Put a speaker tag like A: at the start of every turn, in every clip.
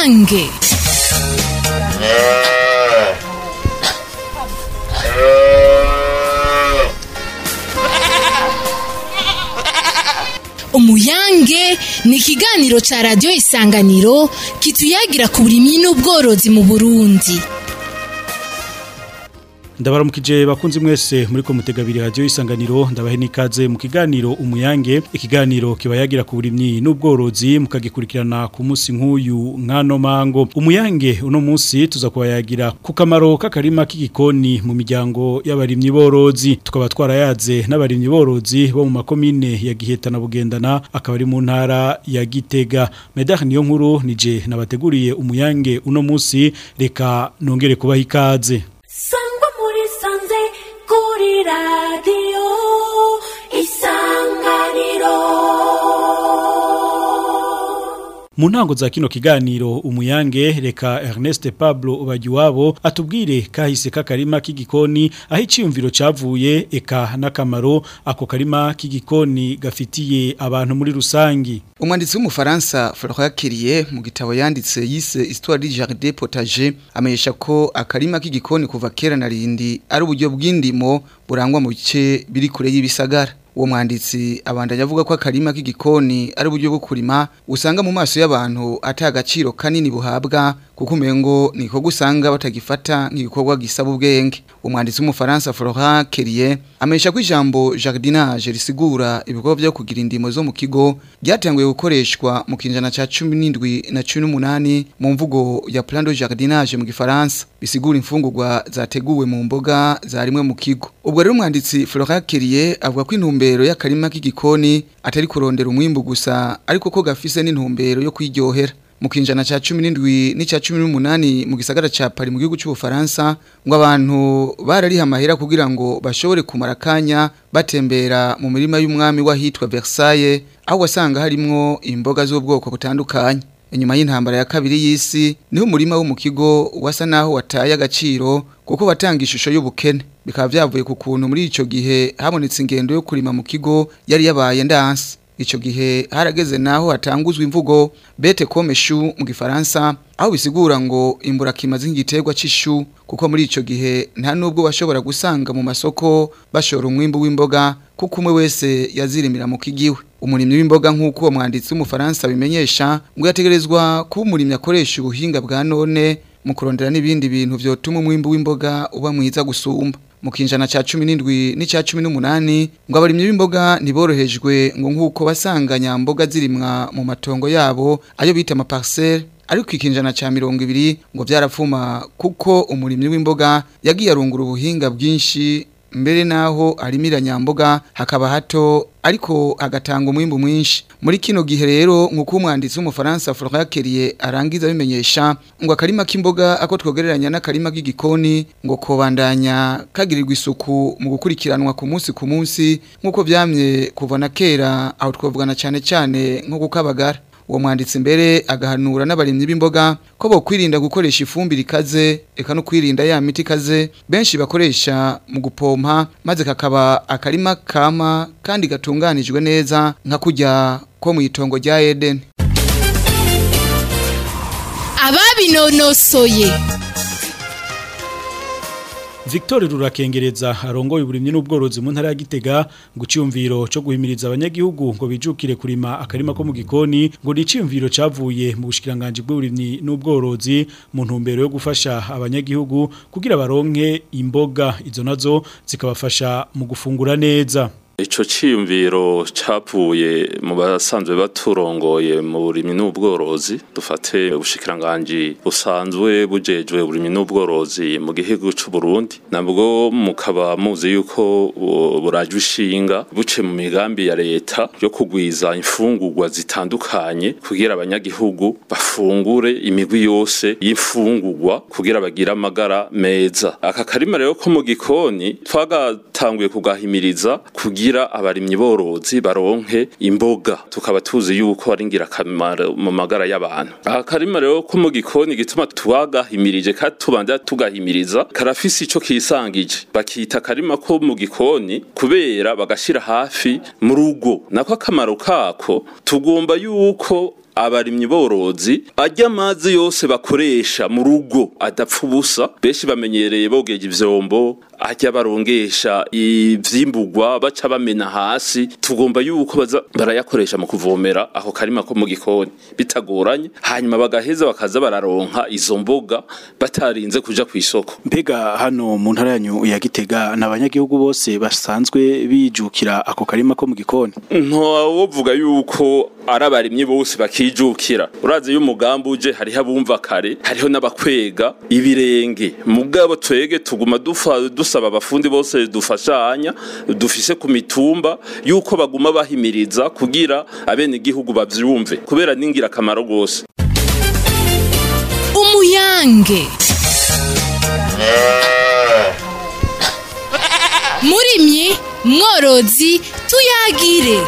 A: umuyange umuyange ni ikiganiro ca radiyo isanganiro kituyagira ku burimyi n'ubworozi mu burundi
B: ndabaramukije bakunzi mwese muri ko mutegabiri radio isanganiro ndabahe nikaze mu kiganiro umuyange ikiganiro kibayagira ku burimyi n'ubworozi mukagikurikirana ku munsi nk'uyu nkano mango umuyange uno munsi tuza kubayagira ku kamaro k'akarima k'igikoni mu miryango y'abarimyi borozi tukaba twarayaze n'abarimyi borozi bo mu makomine ya Giheta na Bugendana akaba ari mu ntara ya Gitega Medar niyo nkuru nije nabateguriye umuyange uno munsi reka nongere kubaha ikaze
C: sangwa muri sanze kuri radiyo isanganiro
B: mu ntango za kino kiganiro umuyange reka Ernest Pablo Ubagiwabo atubwire kahise k'akarima k'igikoni aho iciyumviro cavuye eka n'akamaro ako karima k'igikoni gafitiye abantu muri rusangi
D: umwanditsi w'umufaransa Florent Kiriye mu gitabo yanditse yise Histoire du jardin potager amenyesha ko akarima k'igikoni kuva kera na rindi ari uburyo bw'indimo burangwa mu bice biri kure y'ibisagara uwo mwanditsi abandanya avuga ko akarima k'igikoni ari uburyo bwo kurima usanga mu maso y'abantu ata agaciro kanini buhabwa kuko umengo niko gusanga batagifata nk'igikorwa gisaba ubwenge umwanditsi w'umufaransa Florent Kerier amenyesha ko ijambo jardinage risigura ibikorwa byo kugira indimo zo mu kigo ryatanguye gukoreshwa mu kinjana ca 17 na 18 mu mvugo ya plan de jardinage mu gifaransa bisigura imfungurwa zateguwe mu mboga zarimwe mu kigo ubwo rero umwanditsi Florent Kerier avuga ko intumbero y'akarima k'igikoni atari kurondera umwimbu gusa ariko ko gafise n'intumbero yo kwiryohera mu kinjana ca 17 n'icya 18 mu gisagara ca Paris mu gihugu cy'u Faransa ngo abantu barariha amahera kugira ngo bashobore kumara kanya batembera mu mirima y'umwami wahitwa Versailles aho wasanga harimwo imboga z'ubwoko butandukanye inyuma y'intambara ya kabiri y'isi niho umurima wo mu kigo wasa naho wataye agaciro kuko watanga ishusho y'ubukene bikaba byavuye ku kuntu muri ico gihe habonetse ingendo yo kurima mu kigo yari yabaye ndanse ico gihe harageze naho hatanguzwa imvugo bete comme chou mu gifaransa aho bisigura ngo imbura kimaze nk'igiterwa c'ishu kuko muri ico gihe nta nubwo bashobora gusanga mu masoko bashora umwimbu w'imboga kuko umwe wese yazirimira mu kigiwe umurimyi w'imboga nk'uko uwo mwanditsi w'umufaransa bimenyesha ngo yategerezwa kuba umurimyi akoresha ubuhinga bwa none mu kurondera n'ibindi bintu vyotuma umwimbu w'imboga uba mwiza gusumba mu kinjana ca 17 n'icya 18 ngo abarimyi b'imboga ntiborohejwe ngo nkuko basanga nyamboga zirimwa mu matongo yabo ayo bita ama parcelle ariko ikinjana ca 200 ngo byarapfuma kuko umurimyi w'imboga yagiye arungura ubuhinga bwinshi mbere naho arimira nyamboga hakaba hato ariko agatanga umwimbu mwinshi muri kino gihe rero nkuko umwanditsi w'umufaransa Florent Kerier arangiza bimenyesha ngo akarima k'imboga ako twogereranya n'akarima k'igikoni ngo kobandanya kagirirwa isuku mu gukurikiranwa ku munsi ku munsi nkuko byamye kuva na kera aho twovugana cyane cyane nko gukabagara uwo mwanditsi mbere agahanura n'abarimyi b'imboga ko bo kwirinda gukoresha ifumbire ikaze eka no kwirinda ya miti ikaze benshi bakoresha mu gupompa maze kakaba akarima kama kandi gatunganijwe neza nka kujya ko mu itongo rya Eden
A: ababinonosoye
B: Victor Rurakengereza arongoye uburimyi n'ubworozi mu ntara ya Gitega ngo cyumviro cyo guhimiriza abanyagihugu ngo bijukire kurima akarima ko mu gikoni ngo ni cyumviro cavuye mu bushikiranganje bw'uburimyi n'ubworozi mu ntumbero yo gufasha abanyagihugu kugira baronke imboga izo nazo zikabafasha mu gufungura neza
E: Ico ciyumviro cavuye mu basanzwe baturongoye mu burimyi n'ubworozi dufate ubushikiranganje busanzwe bujejwe uburimyi n'ubworozi mu gihugu c'u Burundi nabwo mukaba muzi yuko burajwe ishinga buce mu migambi ya leta yo kugwiza imfungurwa zitandukanye kugira abanyagihugu bafungure imigwi yose y'imfungurwa kugira bagire amagara meza aka karima rero ko mu gikoni twagatanguye kugahimiriza kugira kugira abarimyi borozi baronke imboga tukaba tuzi yuko ari ngirakamaro mu magara y'abantu aha karima rero ko mu gikoni gituma twagahimirije kandi tubanda tugahimiriza karafise ico kisangije bakita karima ko mu gikoni kubera bagashira hafi mu rugo nako akamaro kako tugomba yuko abarimyi borozi ajya amazi yose bakoresha mu rugo adapfa ubusa benshi bamenyereye bogeje ivyombo ajya barongesha ivyimburwa baca bamena hasi tugomba yuko baza barayakoresha mu kuvomera aho karima ko mu gikoni bitagoranye hanyuma bagaheza bakaza bararonka izo mboga batarinze kuja ku isoko
B: mbega hano mu ntara yanyu ya Gitega n'abanyagihugu bose basanzwe bijukira ako karima ko mu gikoni
E: ntawovuga yuko ari abarimyi bose bakijukira urazi iyo umugambi uje hariho abumva kare hariho n'abakwega ibirenge mugabo twege tuguma dufa dusaba abafundi bose dufashanya dufise ku mitumba yuko baguma bahimiriza kugira abene igihugu bavyumve kubera ningira akamaro gose
A: umuyange murimyi mworozi tuyagire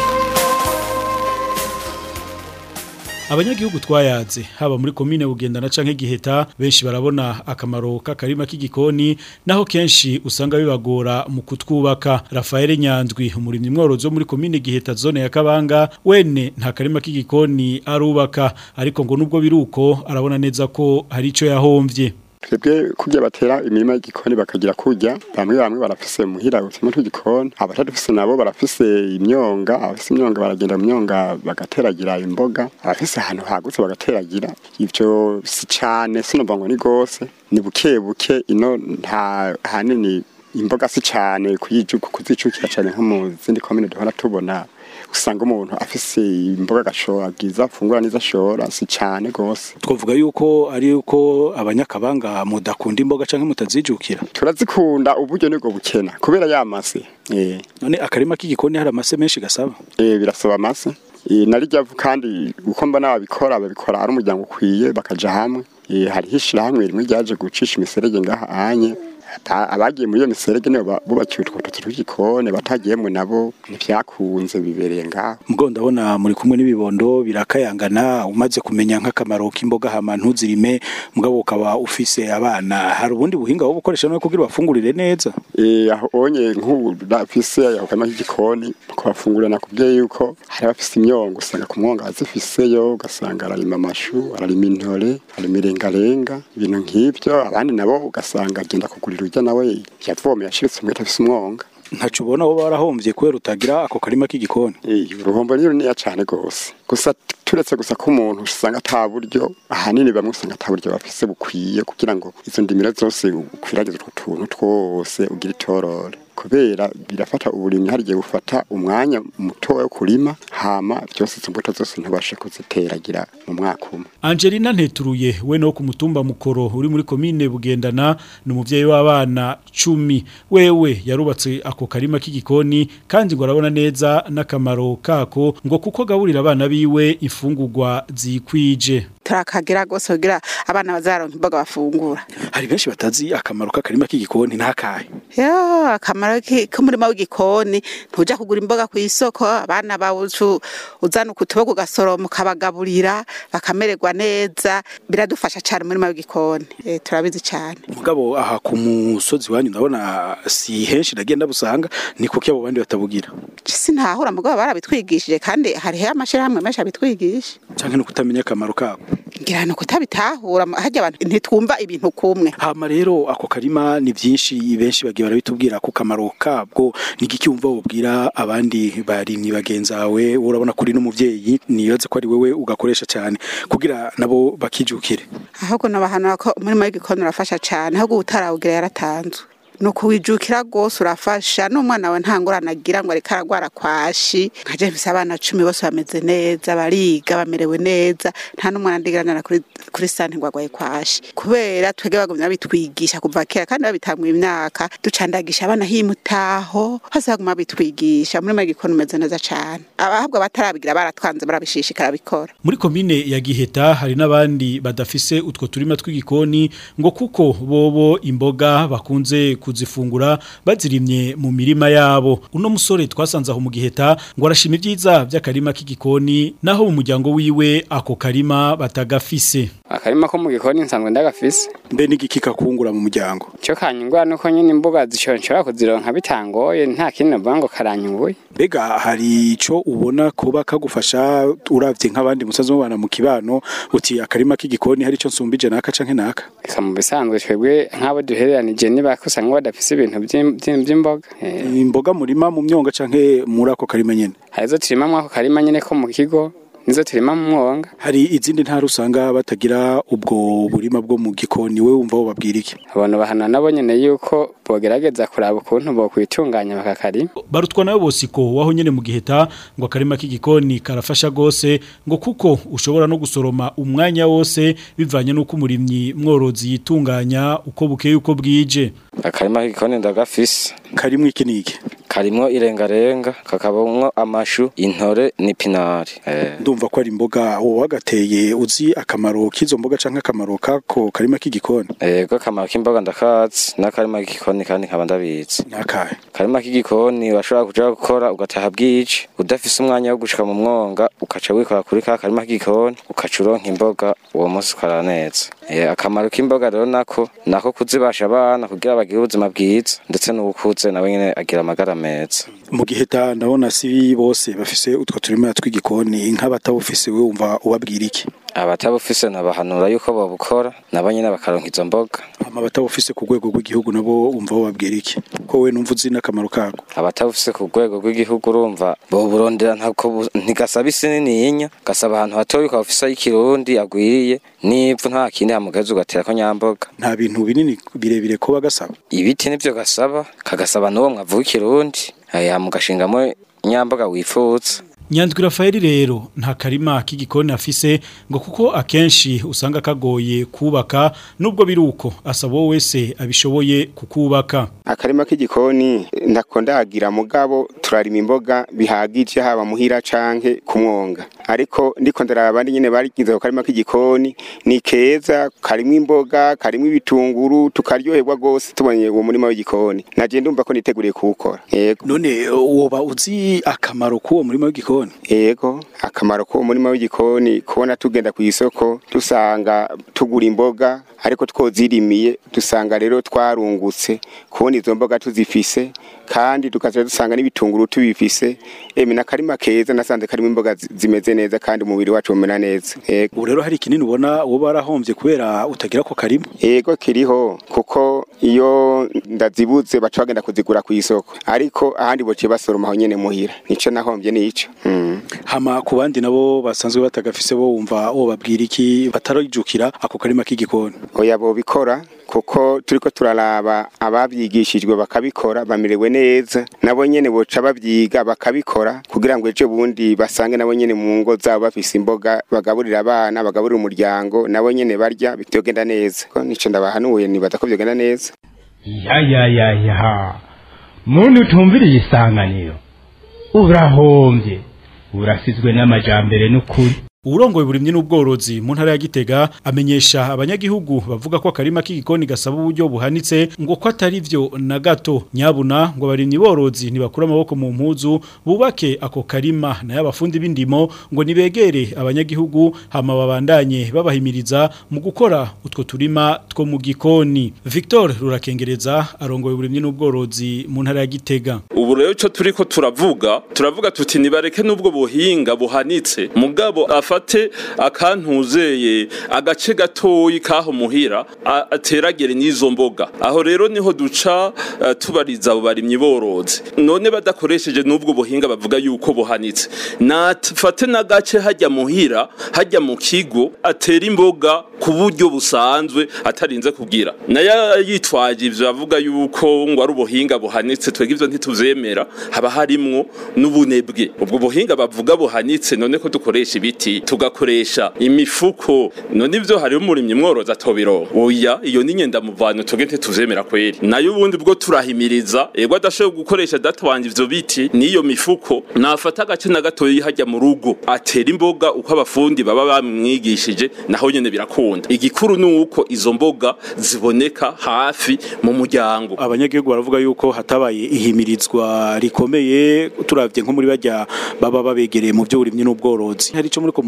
B: abanyagihugu twayaze haba muri komine bugendana canke giheta benshi barabona akamaro k'akarima k'igikoni naho kenshi usanga bibagora mu kutwubaka Rafael Nyandwi umurimyi mworozi wo muri komine giheta zone ya Kabanga wene nta karima k'igikoni arubaka ariko ngo nubwo biruko arabona neza ko hari ico yahomvye
F: twebwe kurya batera imirima y'igikoni bakagira kurya bamwe bamwe barafise muhira utima tw'igikoni abatadufise nabo barafise imyonga abafise imyonga baragenda mu myonga bagateragira imboga abafise ahantu hagutse bagateragira ivyo si cane sinumva ngo ni gose ni buke buke ino nta hanini imboga si cane kuyijuka kuzicukira cane nko mu zindi komine duhora tubona usanga umuntu afise imboga agashora bwiza afungura neza ashora si cane gose
B: twavuga yuko ari yuko abanyakabanga mudakunda imboga canke mutazijukira
F: turazikunda uburyo nibwo bukena kubera yamase eh
B: none akarima k'igikoni hari amase menshi gasaba
F: eh birasaba amase eh narijya kandi uko mbona babikora babikora ari umuryango ukwiye bakaja hamwe eh hari hishira hamwe rimwe ryaje gucisha imiserege ngaha anye ata- abagiye muri iyo miserege nibo ba- bubakiwe utwo tuzu tw'igikoni batagiyemwe nabo ntivyakunze bibereye ngaho
B: Mugo ndabona muri kumwe n'ibibondo birakayangana umaze kumenya nk'akamaro k'imboga hama ntuzirime mugabo ukaba ufise abana hari ubundi buhinga wo gukoresha no kugira bafungurire neza
F: Eh aho onye nk'ubu rafise aho kama k'igikoni kubafungurira nakubwiye yuko hari abafise imyongo usanga ku mwonga azifiseyo ugasanga ararima amashu ararima intore ararima irengarenga ibintu nk'ivyo abandi nabo ugasanga agenda kugurira urya nawe yavomeye ashiritse umwete afise umwonga
B: ntaco ubona wo barahomvye kubera utagira ako karima k'igikoni
F: Eh, uruhombo ni runini cane gose gusa turetse gusa ko umuntu usanga ata buryo ahanini bamwe usanga ata buryo bafise bukwiye kugira ngo izo ndimiro zose ukwiragize utwo tuntu twose ugira itorore kubera birafata uburimyi hari igihe bufata umwanya mutoya wo kurima hama byose izo mbuto zose ntubashe kuziteragira mu mwaka umwe
B: Angelina Nteturuye we no ku mutumba mukoro uri muri komine bugendana ni umuvyeyi w'abana cumi wewe yarubatse ako karima k'igikoni kandi ngo arabona neza n'akamaro kako ngo kuko gaburira abana biwe ifungurwa zikwije
G: turakagira rwose kugira abana bazaronka imboga bafungura
B: hari benshi batazi akamaro k'akarima k'igikoni ntakahe
G: yo akamaro ki- k'umurima w'igikoni ntuja kugura imboga ku isoko abana bawe ucu- uzana ukutuboga ugasoroma ukabagaburira bakamererwa neza biradufasha cyane umurima w'igikoni Eh, turabizi cyane
B: mugabo aha ku musozi wanyu ndabona si henshi nagenda busanga ni kuko abo bandi batabugira
G: sinahura mugabo barabitwigishije kandi hariho amashirahamwe menshi abitwigisha
B: canke no kutamenya akamaro kabo
G: ngira ni ukutabitahura harya abantu ntitwumva ibintu kumwe
B: hama rero ako karima ni byinshi benshi bagiye barabitubwira ku kamaro kabwo ni igiki wumva wobwira abandi barimyi bagenzawe urabona kuri n'umuvyeyi niyoze ko ari wewe ugakoresha cyane kugira nabo bakijukire
G: ahubwo nabahanura ko umurimo w'igikoni urafasha cyane ahubwo utarawugira yaratanzwe ni ukuwijukira rwose urafasha n'umwana we nta ngorane agira ngo ariko aragwara kwashi nka james abana cumi bose bameze neza bariga bamerewe neza nta n'umwana ndiganira kuri kuri sante ngo agwaye kwashi kubera twebwe bagumye babitwigisha kuva kera kandi babitangwa imyaka ducandagisha abana himutaho hose baguma bitwigisha umurimo w'igikoni umeze neza cyane abahabwa batarabigira baratwanze barabishishikara bikora
B: muri komine ya Giheta hari n'abandi badafise utwo turima tw'igikoni ngo kuko bobo imboga bakunze kuzifungura bazirimye mu mirima yabo uno musore twasanze aho mu Giheta ngo arashima ibyiza by'akarima k'igikoni naho mu muryango wiwe ako karima batagafise
H: akarima ko mu gikoni nsanzwe ndagafise
B: mbe n'igiki kakungura mu muryango
H: cyo kanyungura nuko nyine imboga zishobora kuzironka bitangoye nta kindi navuga ngo karanyunguye
B: mbega hari ico ubona kuba kagufasha uravye nk'abandi musaza mubana mu kibano uti akarima k'igikoni hari ico nsumbije naka canke naka
H: reka mu bisanzwe twebwe nk'abo duhereranije niba usanga badafise ibintu vy'im- vy'im- vy'imboga Eh,
B: imboga murima mu myonga canke muri ako karima nyene
H: hari izo turima mwako karima nyine ko mu kigo nizo turima mu mwonga
B: hari izindi ntara usanga batagira ubwo burima bwo mu gikoni we wumva wo babwira iki
H: abantu bahana nabo nyene yuko bogerageza kuraba ukuntu bokwitunganya bakakarima
B: barutwa nawe bosiko waho nyene mu giheta ngo akarima k'igikoni karafasha gose ngo kuko ushobora no gusoroma umwanya wose bivanye n'uko umurimyi mworozi yitunganya uko bukeye uko bwije
I: akarima k'igikoni ndagafise
B: karimwo iki niki
I: karimwo irengarenga kakabamwo amashu intore n'ipinari eh.
B: ndumva ko ari imboga wowe wagateye uzi akamaro k'izo mboga canke akamaro kako karima k'igikoni
I: Ego akamaro k'imboga ndakazi n'akarima k'igikoni kandi nkaba ndabizi
B: nakahe
I: akarima k'igikoni washobora kuja gukora ugataha bwije udafise umwanya wo gushika mu mwonga ukaca wikora kuri ka karima k'igikoni ukaca uronka imboga uwo munsi ukora neza Eh, akamaro k'imboga rero nako nako kuzibasha abana kugira bagire ubuzima bwiza ndetse n'uwukuze nawe nyene agira amagara meza
B: mu giheta ndabona si bose bafise utwo turima tw'igikoni nk'abatawufise we wumva ubabwira iki
I: abatabufise nabahanura yuko babukora nabo nyene bakaronka izo mboga
B: hama abatawufise ku rwego rw'igihugu nabo wumva babwira iki ko we numva uzi n'akamaro kako
I: abatabufise ku rwego rw'igihugu urumva boburondera ntako bu- ntigasaba isi nininya gasaba ahantu hatoya ukaba ufise ay'ikirundi agwiriye n'ivu nta kindi hamugeza ugaterako nyamboga
B: nta bintu binini birebire ko bagasaba
I: ibiti nivyo gasaba kagasaba n'uwo mwavu w'ikirundi aya mugashingamo nyamboga wifuza
B: Nyandwi Rafaeli rero nta karima k'igikoni afise ngo kuko akenshi usanga kagoye kubaka nubwo biruko asaba wowe wese abishoboye kukubaka
J: akarima k'igikoni ntako ndagira mugabo turarima imboga bihagije haba muhira canke ku mwonga ariko ndiko ndaraba abandi nyene barigize ku karima k'igikoni ni keza karimwo imboga karimwo ibitunguru tukaryoherwa gose tubonye uwo murima w'igikoni naje ndumva ko niteguriye kuwukora yego
B: none woba uzi akamaro k'uwo murima w'igikoni
J: yego akamaro k'uwo murima w'igikoni kubona tugenda ku isoko dusanga tugura imboga ariko twozirimiye dusanga rero twarungutse kubona izo mboga tuzifise kandi tukaza dusanga n'ibitunguru tubifise emi n'akarima keza nasanze karimo imboga zi- zimeze neza kandi umubiri wacu umera neza yego
B: ubu rero hari ikinini ubona woba warahombye kubera utagira ko karima
J: yego kiriho kuko iyo ndazibuze baca bagenda kuzigura ku isoko ariko ahandi bociye basoroma aho nyene muhira nico nahombye nico mm.
B: hama ku bandi nabo basanzwe batagafise bo wumva wo babwira iki batarijukira ako karima k'igikoni
J: oya bobikora kuko turiko turaraba abavyigishijwe bakabikora bamerewe neza nabo nyene boca bavyiga bakabikora kugira ngo ejo bundi basange nabo nyene mu ngo zabo bafise imboga bagaburira abana bagaburira umuryango nabo nyene barya bitogenda neza Ko nico ndabahanuye nibaza ko vyogenda neza
K: ya ya ya ya muntu utumviriye isanganiro urahombye urasizwe n'amajambere n'ukuri
B: Urongoye burimye n'ubworozi mu ntara ya Gitega amenyesha abanyagihugu bavuga ko akarima k'igikoni gasaba uburyo buhanitse ngo ko atari vyo na gato nyabuna ngo barimye borozi ntibakura amaboko mu mpuzu bubake ako karima na y'abafundi b'indimo ngo nibegere abanyagihugu hama babandanye babahimiriza mu gukora utwo turima two mu gikoni Victor Rurakengereza arongoye burimye n'ubworozi mu ntara ya Gitega
E: ubu rero icyo turi ko turavuga turavuga tuti nibareke n'ubwo buhinga buhanitse mugabo afate akantuzeye agace gatoyi kaho muhira a- ateragere n'izo mboga aho rero niho duca eh, tubariza abo barimyi borozi none badakoresheje n'ubwo buhinga bavuga yuko buhanitse nafate n'agace hajya muhira hajya mu kigo atera imboga ku buryo busanzwe atarinze kugira nayo yitwaje ivyo avuga yuko ngo ari ubuhinga buhanitse twebwe ivyo ntituvyemera haba harimwo n'ubunebwe ubwo buhinga bavuga buhanitse none ko dukoresha ibiti tugakoresha imifuko none ivyo hariho umurimyi mworoza atobiro oya iyo ni nyenda muvano twebwe ntituvyemera kweri nayo ubundi bwo turahimiriza ego adashoboye gukoresha data wanje ivyo biti n'iyo mifuko nafata agace na gatoyi hajya mu rugo atera imboga uko abafundi baba bamwigishije naho nyene birakunda igikuru ni uko izo mboga ziboneka hafi mu muryango
B: abanyagihugu baravuga yuko hatabaye ihimirizwa rikomeye turavye nko muri bajya baba babegereye mu byo burimye n'ubworozi hari ico muri ko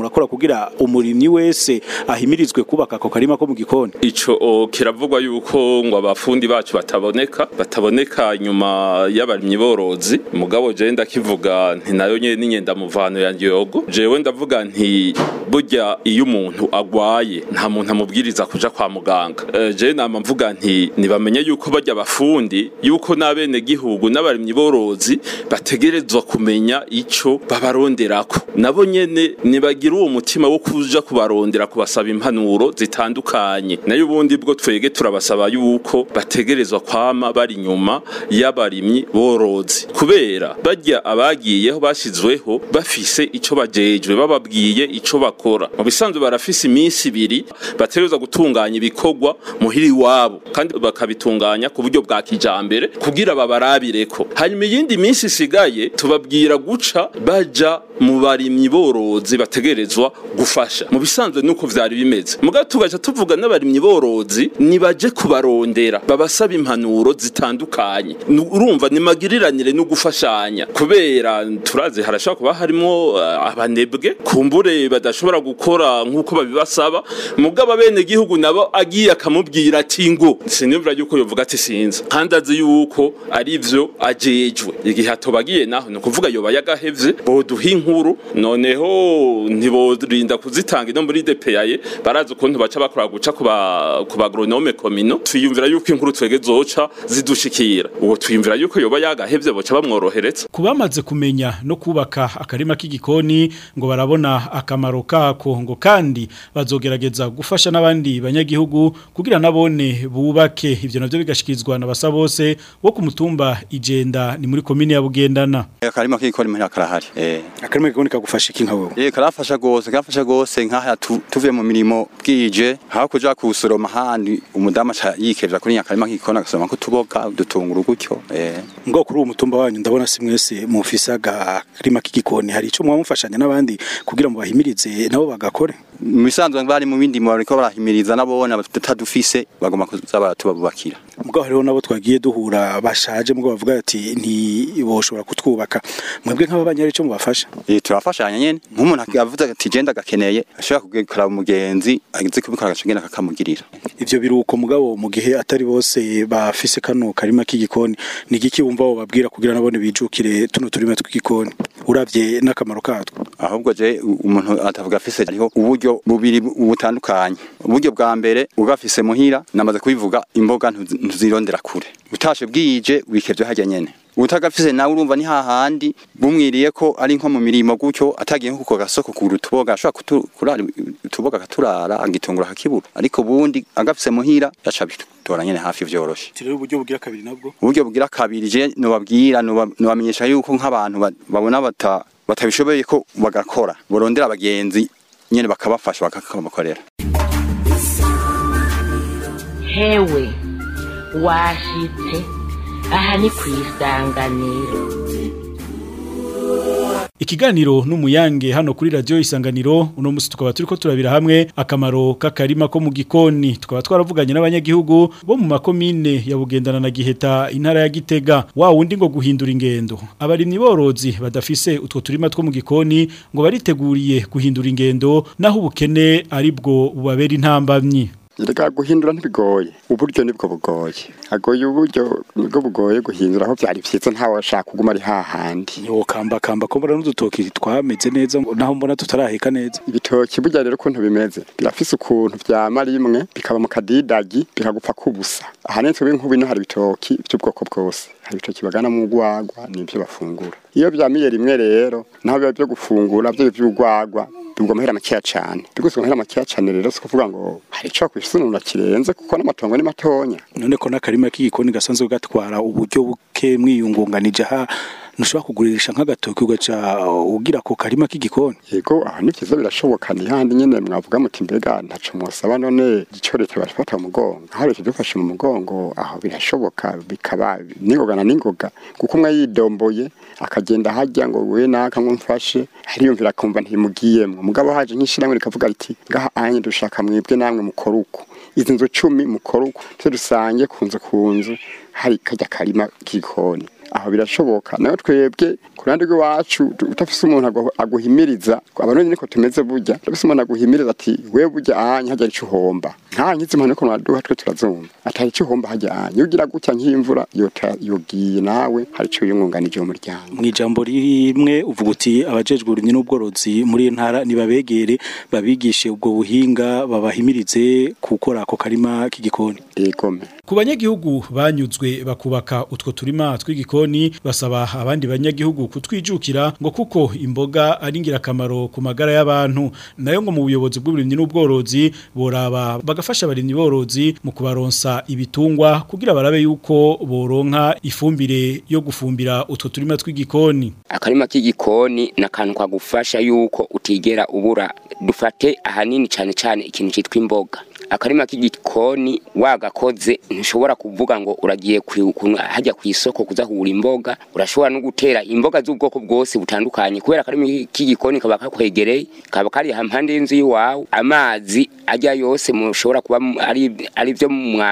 B: murakora kugira umurimyi wese ahimirizwe kubaka ako karima ko mu gikoni
E: ico o, kiravugwa yuko ngo abafundi bacu bataboneka bataboneka nyuma y'abarimyi borozi mugabo je ndakivuga nti nayo nyene n'inyenda muvano ya Ngiyogo jewe ndavuga nti burya iyo umuntu agwaye nta muntu amubwiriza kuja kwa muganga Eh, je nama mvuga nti nibamenye yuko barya abafundi yuko n'abene gihugu n'abarimyi borozi bategerezwa kumenya ico babaronderako nabo nyene nibagira uwo mutima wo kuja kubarondera kubasaba impanuro zitandukanye nayo ubundi bwo twege turabasaba yuko bategerezwa kwama bari nyuma y'abarimyi borozi kubera barya abagiyeho bashizweho bafise ico bajejwe bababwiye ico bakora mu bisanzwe barafise iminsi ibiri bategerezwa gutunganya ibikorwa muhiri wabo kandi bakabitunganya ku buryo bwa kijambere kugira babarabireko hanyuma iyindi minsi isigaye tubabwira guca baja mu barimyi borozi bategerezwa gufasha mu bisanzwe nuko vyari bimeze muga tugaca tuvuga n'abarimyi borozi nibaje kubarondera babasaba impanuro zitandukanye Nu- urumva ni magiriranire no gufashanya kubera turazi harashobora kuba harimo uh, abanebwe kumbure badashobora gukora nk'uko babibasaba mugabo abene gihugu nabo agiye akamubwira ati ngo sinimvira yuko yovuga ati sinza kandi azi yuko ari vyo ajejwe igihe atobagiye naho ni ukuvuga yoba yagahevye boduha inkuru noneho ntiborinda kuzitanga ino muri DPAye barazi ukuntu baca bakora guca ku ba ku bagronome komino twiyumvira yuko inkuru twege zoca zidushikira uwo twiyumvira yuko yoba yagahevye boca bamworohereza
B: kubamaze kumenya no kubaka akarima k'igikoni ngo barabona akamaro kako ngo kandi bazogerageza gufasha n'abandi banyagihugu kugira nabone bubake ivyo navyo bigashikirizwa na basa bose wo ku mutumba igenda ni muri komine ya Bugendana
L: akarima k'igikoni muhira karahari eh
B: akarima k'igikoni kagufasha iki nka wewe
L: Eh karafasha gose karafasha gose nk'aha tu- tuvuye mu mirimo bwije aho kuja kusoroma handi umudamu aca yikevya kuri nyakarima k'igikoni agasoroma ko tuboga udutunguru gutyo eh
B: ngo kuri uwo mutumba wanyu ndabona si mwese mufise akarima k'igikoni hari ico mwamufashanya n'abandi kugira ngo bahimirize nabo bagakore
L: mu bisanzwe bari mu bindi bariko barahimiriza nabona batadufise bagomba kuza baratubabubakira
B: mugabo hariho nabo twagiye duhura bashaje mugabo bavuga ati ntiboshobora kutwubaka mwebwe nk'ababanyari ico mubafasha
L: Eh turafashanya nyene nk'umuntu avuze ati je ndagakeneye ashobora kugikora umugenzi agize kubikora agacagenda kakamugirira
B: ivyo biruko mugabo mu gihe atari bose bafise kano karima k'igikoni ni igiki wumva wo babwira kugira nabone bijukire tuno turima tw'igikoni uravye n'akamaro katwo
L: ahubwo je umuntu atavuga afise ariho uburyo bubiri butandukanye uburyo bwa mbere ugafise muhira namaze kubivuga imboga ntuzi- ntuzirondera kure utashe bwije wikevye harya nyene utagafise nawe urumva ni hahandi bumwiriye ko ari nko mu mirimo gutyo atagiye nko ku gasoko kugura utuboga ashobora kutu- kurara utuboga akaturara agitungura akakibura ariko bundi agafise muhira yaca bitora nyene hafi vyoroshe
B: rero uburyo bugira kabiri nabwo
L: uburyo bugira kabiri je nobabwira noba- nobamenyesha yuko nk'abantu ba- babona bata batabishoboye ko bagakora borondera abagenzi nyene bakabafasha bakakabakorera
M: hewe washitse aha ni ku isanganiro
B: Ikiganiro n'umuyange hano kuri radio isanganiro uno musi tukaba turiko turabira hamwe akamaro k'akarima ko mu gikoni tukaba twaravuganye n'abanyagihugu bo mu makomine ya Bugendana na Giheta intara ya Gitega wa wundi ngo guhindura ingendo abarimyi borozi badafise utwo turima two mu gikoni ngo bariteguriye guhindura ingendo naho ubukene aribwo bubabera intambamyi
F: Erega guhindura ntibigoye uburyo nibwo bugoye agoye uburyo nibwo bugoye guhindura aho byari vyiza ntawe ashaka kuguma ari hahandi
B: yo kamba kamba ko mbona n'udutoki twameze neza naho mbona tutaraheka neza
F: ibitoki burya rero ukuntu bimeze birafise ukuntu vyama rimwe bikaba mu kadidagi bikagupfa kubusa ahanini twe nk'ubu ino hari ibitoki by'ubwoko bwose hari ibitoki bagana mu rwagwa nivyo bafungura iyo vyamiye rimwe rero naho biba vyo gufungura vyo vy'urwagwa bigwa amahera makeya cane biguzwe amahera makeya cane rero si kuvuga ngo hari ico kwisunura kirenze kuko n'amatongo ni matonya
B: none ko n'akarima k'igikoni gasanzwe gatwara uburyo buke mwiyungunganije ha ntushobora kugurisha nk'agatoki ugaca ugira ko karima k'igikoni
F: yego aho ni vyiza birashoboka ni handi nyene mwavuga muti mbega ntaco mwosaba none ico leta barifata mu mugongo aho leta idufashe mu mugongo aho birashoboka bikaba n'ingoga na n'ingoga kuko umwe yidomboye akagenda hajya ngo we naka ngo mfashe ariyumvira akumva ntimugiyemwo mugabo haje nk'ishirahamwe rikavuga riti ngaha anye dushaka mwebwe namwe mukora uko izi nzu cumi mukora uko twe dusange ku nzu ku nzu hari kajya karima k'igikoni aho birashoboka nayo twebwe ku ruhande rw'iwacu tu- utafise umuntu agu- aguhimiriza abarundi niko tumeze burya utafise umuntu aguhimiriza ati wewe burya ahanye hajya ico uhomba nka nkizi impano ko mwaduha twe turazumva atari ico uhomba hajya ahanye iyo ugira gutya nk'imvura yota yogiye nawe hari ico yumwunganije mu muryango
B: mu ijambo rimwe uvuga uti abajejwe uburimyi n'ubworozi muri iyi ntara nibabegere babigishe ubwo buhinga babahimirize gukora ako karima k'igikoni
F: egome
B: ku banyagihugu banyuzwe bakubaka utwo turima tw'igikoni basaba abandi banyagihugu kutwijukira ngo kuko imboga ari ingirakamaro ku magara y'abantu nayo ngo mu buyobozi bw'uburimyi n'ubworozi boraba bagafasha abarimyi borozi mu kubaronsa ibitungwa kugira barabe yuko boronka ifumbire yo gufumbira utwo turima tw'igikoni
N: akarima k'igikoni ni akantu kagufasha yuko utigera ubura dufate ahanini cyane cyane ikintu cyitwa imboga akarima k'igikoni wagakoze ntushobora kuvuga ngo uragiye ku- ku- hajya ku isoko kuzahura imboga urashobora no gutera imboga z'ubwoko bwose butandukanye kubera akarima k'igikoni kaba kakwegereye kaba kari hampande y'inzu y'iwawe amazi ajya yose mushobora kuba mu- ari ari byo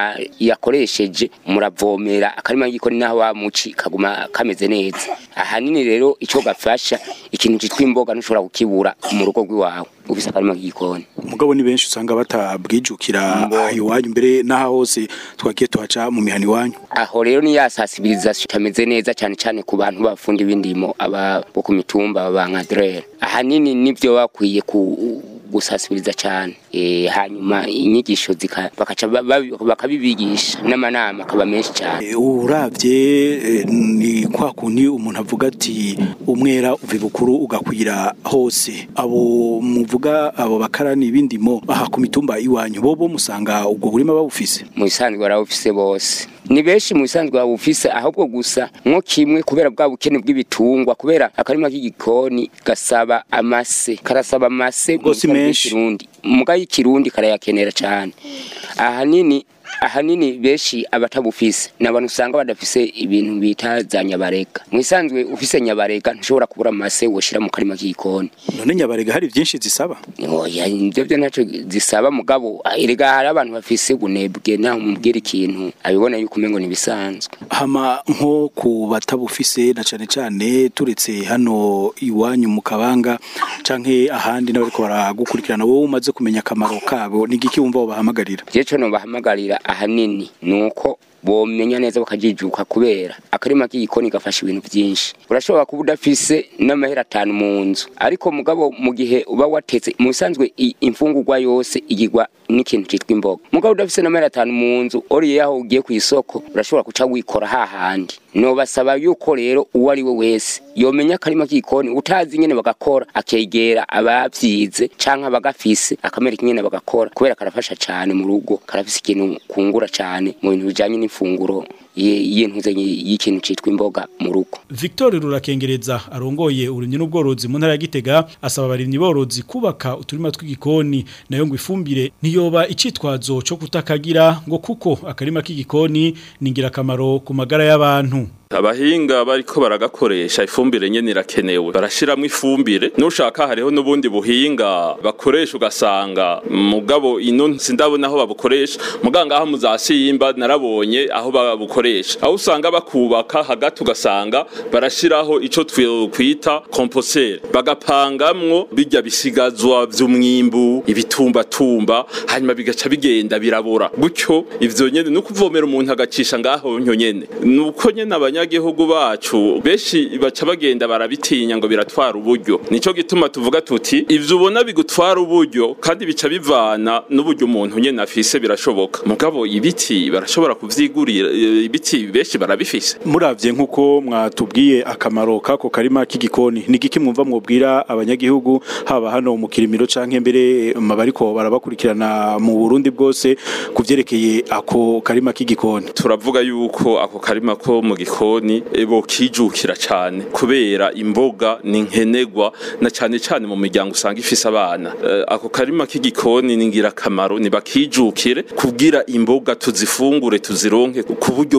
N: yakoresheje muravomera akarima k'igikoni naho wamuci kaguma kameze neza ahanini rero icyo gafasha ikintu cyitwa imboga ntushobora kukibura mu rugo rw'iwawe ufise akarima k'igikoni
B: mugabo ni benshi usanga batabwijukira aha iwanyu mbere n'aha hose twagiye tuhaca mu mihana iwanyu
N: aho rero ni ya sensibilisation itameze neza cyane cyane ku bantu bafunda ibindimo aba bo ku mitumba ba nkadrere ahanini nibyo bakwiye ku gusasibiriza cyane e, hanyuma inyigisho zika bakaca ba- ba- bakabibigisha n'amanama akaba menshi cyane
B: uravye eh, ni kwa kundi umuntu avuga ati umwera uva bukuru ugakwira hose abo muvuga abo bakarani ibindimo aha ku mitumba iwanyu bobo musanga ubwo burima babufise
N: mu bisanzwe barawufise bose ni benshi mu bisanzwe bawufise ahubwo gusa nko kimwe kubera bwa bukene bw'ibitungwa kubera akarima k'igikoni gasaba amase karasaba amase
B: Ubwo si menshi.
N: kirundi muga y'ikirundi karayakenera cyane ahanini ahanini benshi abatabufise ni abantu usanga badafise ibintu bita za nyabarega mu isanzwe ufise nyabarega ntushobora kubura amase woshira mu karima k'igikoni
B: none nyabarega hari byinshi zisaba
N: oya ibyo byo ntacyo zisaba mugabo erega hari abantu bafise ubunebwe naho umubwira ikintu abibona yuko umengo ntibisanzwe
B: hama nko ku batabufise na cane cane turetse hano iwanyu mu kabanga canke ahandi n'abariko baragukurikirana wowe umaze kumenya akamaro kabo ni igiki wumva wobahamagarira
N: je co nobahamagarira ahanini nuko bomenya neza bakajijuka kubera akarima k'igikoni gafasha ibintu byinshi urashobora kuba udafise n'amahera atanu mu nzu ariko mugabo mu gihe uba watetse mu bisanzwe i- imfungurwa yose igirwa n'ikintu cyitwa imboga mugabo udafise n'amahera atanu mu nzu oriye aho ugiye ku isoko urashobora kuca wikora hahandi nobasaba yuko rero uwo ari we wese yomenya akarima k'igikoni utazi nyene bagakora akegera abavyize canke abagafise akamereka nyene bagakora kubera karafasha cane mu rugo karafise ikintu kungura cane mu bintu bijanye n'imfunguro y- y'intuze y'ikintu citwa imboga mu rugo
B: Victor Rurakengereza arongoye uburimyi n'ubworozi mu ntara ya Gitega asaba abarimyi borozi kubaka uturima tw'igikoni nayo ngo ifumbire niyoba icitwazo cyo kutakagira ngo kuko akarima k'igikoni ni ingirakamaro ku magara y'abantu
E: abahinga bariko baragakoresha ifumbire nyene irakenewe barashiramwo ifumbire nushaka hariho n'ubundi buhinga bakoresha ugasanga mugabo ino sindabona aho babukoresha muganga aho muzasiyimba narabonye aho babukoresha aho usanga bakubaka hagati ugasanga barashiraho ico twita komposere bagapangamwo bijya bisigazwa vy'umwimbu ibitumbatumba hanyuma bigaca bigenda birabora gutyo ivyo nyene no kuvomera umuntu agacisha ngaho nyo nyene nuko nyene abanyagihugu bacu benshi baca bagenda barabitinya ngo biratwara uburyo nico gituma tuvuga tuti ivyo ubona bigutwara uburyo kandi bica bivana n'uburyo umuntu nyene afise birashoboka mugabo ibiti barashobora kuvyigurira eh, ibiti benshi barabifise
B: muravye nkuko mwatubwiye akamaro kako karima k'igikoni ni igiki mwumva mwobwira abanyagihugu haba hano mu kirimiro canke mbere mabariko barabakurikirana mu Burundi bwose kuvyerekeye ako karima k'igikoni
E: turavuga yuko ako karima ko mu gikoni eh, bokijukira cane kubera imboga ni nkenegwa na cane cane mu miryango usanga ifise abana Eh, ako karima k'igikoni ni ngirakamaro ni bakijukire kugira imboga tuzifungure tuzironke ku buryo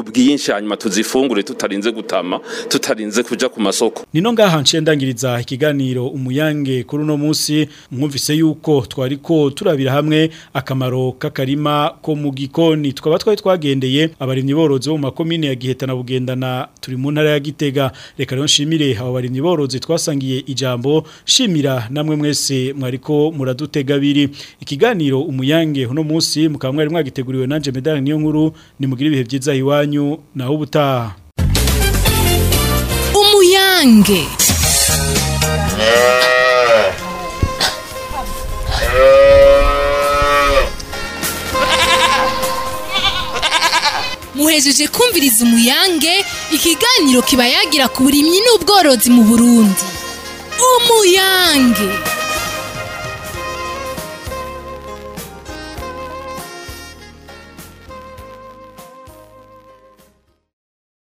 E: bwinshi hanyuma tuzifungure tutarinze gutama tutarinze kuja ku masoko
B: Nino ngaha nciye ndangiriza ikiganiro umuyange kuri uno munsi mwumvise yuko twariko turabira hamwe akamaro k'akarima ko mu gikoni twaba twari twagendeye abarimyi borozi bo mu makomine ya Giheta na Bugendana turi mu ntara ya Gitega reka rero nshimire abo barimyi borozi twasangiye ijambo shimira namwe mwese mwariko muradutega biri ikiganiro umuyange uno munsi mukaba mwari mwagiteguriwe nanje medali niyo nkuru nimugire ibihe byiza iwanyu naho ubutaha
A: umuyange muhejeje kumviriza umuyange ikiganiro kiba yagira ku burimyi n'ubworozi mu burundi umuyange